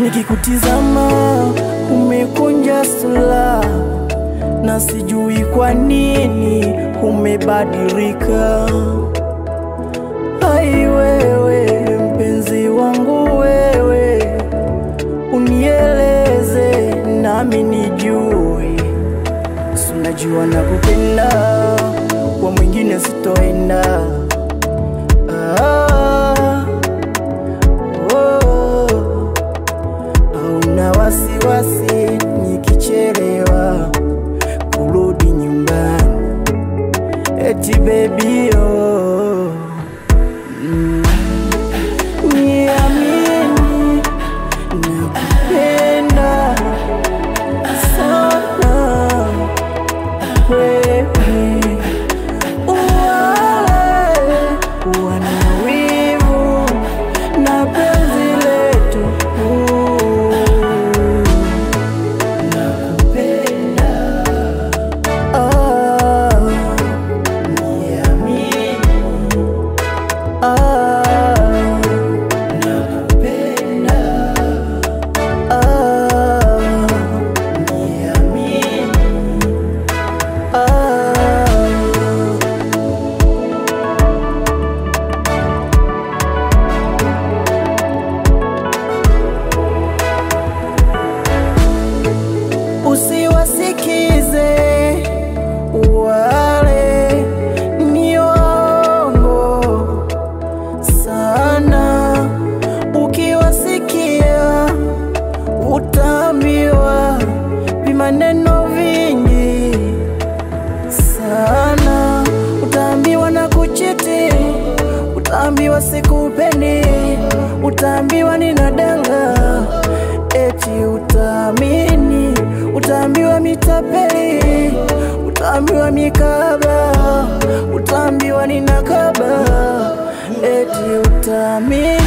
Nikikutizama umekunja sura, na sijui kwa nini umebadilika. Ai wewe mpenzi wangu wewe, unieleze nami nijue, si unajua nakupenda, kwa mwingine sitoenda. Ah, oh, hauna wasiwasi nikichelewa kurudi nyumbani, eti baby oh. Mm. Niamini nakupenda sana wewe, wale wana wivu na penzi letu, nakupenda ah, niamini ah, nakupenda ah, niamini ah. Usiwasikize wale ni waongo sana, ukiwasikia utaambiwa vimaneno vingi sana, utaambiwa na kuchiti, utaambiwa sikupendi, utaambiwa ninadanga, eti utaamini, utaambiwa mitapeli, utaambiwa mikaba, utaambiwa ninakaba, eti utaamini